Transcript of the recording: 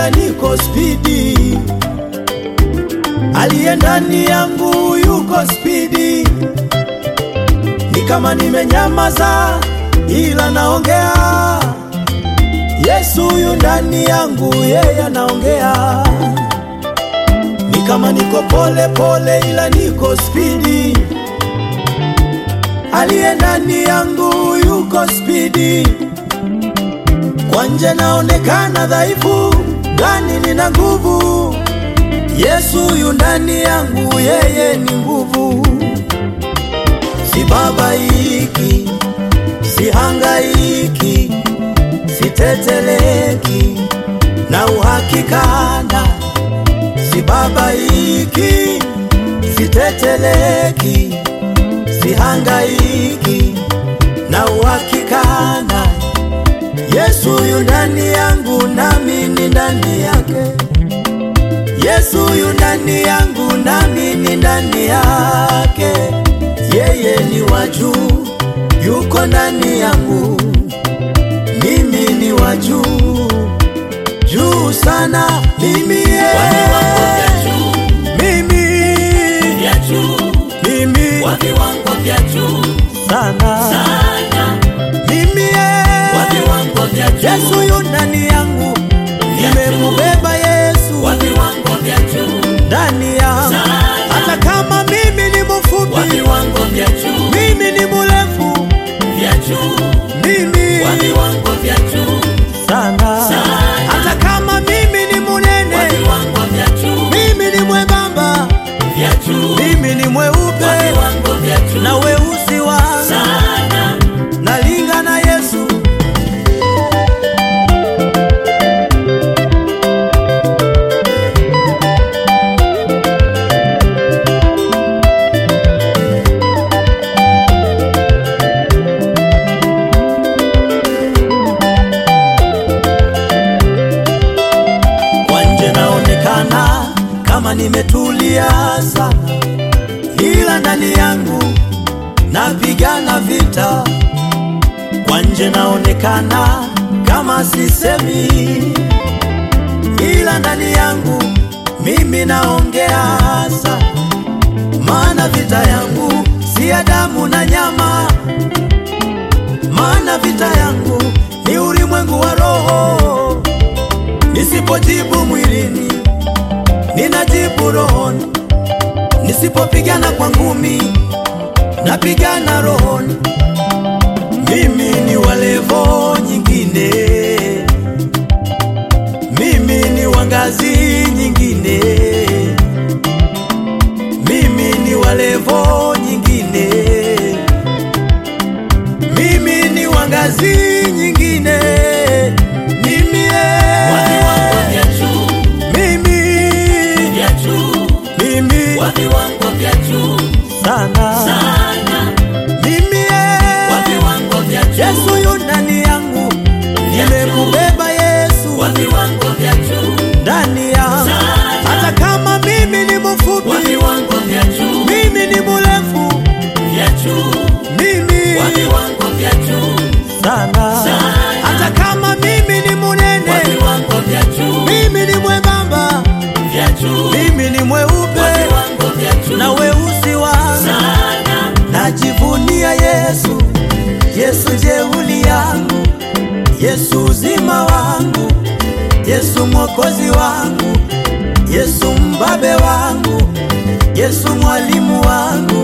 ila niko spidi. Aliye ndani yangu yuko spidi, ni kama nimenyamaza, ila naongea. Yesu yu ndani yangu, yeye anaongea. Ni kama niko pole pole, ila niko spidi. Aliye ndani yangu yuko spidi. Kwa nje naonekana dhaifu, ndani nina nguvu. Yesu yu ndani yangu, yeye ni nguvu. Sibabaiki, sihangaiki, siteteleki na uhakikana. Sibabaiki, siteteleki, sihangaiki na uhakikana. Yesu yu ndani yangu, nami ni ndani yake. Yesu yu ndani yangu, nami ni ndani yake. Yeye ni wa juu, yuko ndani yangu, mimi ni wa juu, juu sana. Mimi Wa viwango vya yeye, juu, mimi vya juu, mimi wa viwango vya juu sana, sana, mimi wa yeye. viwango vya juu, Yesu yu ndani yangu, nimemubeba Yesu wa viwango vya juu, ndani yangu, Sana. hata kama mimi ni wa mfupi, viwango vya juu, mimi ni mrefu, vya juu, mimi wa viwango vya juu, sana, Sana. hata kama mimi ni wa munene, viwango vya juu, mimi ni mwembamba, vya juu, mimi ni wa mweupe viwango vya juu, na weusi wangu sana, nalinga na Yesu. Kwa nje naonekana kama nimetulia sana, ila ndani yangu napigana vita. Kwa nje naonekana kama sisemi, ila ndani yangu mimi naongea sana, maana vita yangu si ya damu na nyama, maana vita yangu ni ulimwengu wa roho. Nisipojibu mwilini, ninajibu rohoni. Nisipopigana kwa ngumi, napigana rohoni. Mimi ni wa levo nyingine, mimi ni wa ngazi nyingine, mimi ni wa levo nyingine, mimi ni wa ngazi nyingine, mimi wa viwango eh, vya juu, mimi vya juu, mimi wa viwango vya juu, sana sana, mimi wa eh, viwango vya juu, Yesu yu ndani yangu, nimemubeba Yesu wa viwango vya juu, ndani yangu, Sana. hata kama mimi ni wa mfupi, viwango vya juu, mimi ni mrefu, vya juu, mimi wa viwango vya juu, sana, Sana. hata kama mimi ni wa munene, viwango vya juu, mimi ni mwembamba, vya juu, mimi ni wa mweupe viwango vya juu, na weusi wangu sana, najivunia Yesu, Yesu jeuli yangu, Yesu uzima wangu, Yesu mwokozi wangu, Yesu mbabe wangu, Yesu mwalimu wangu,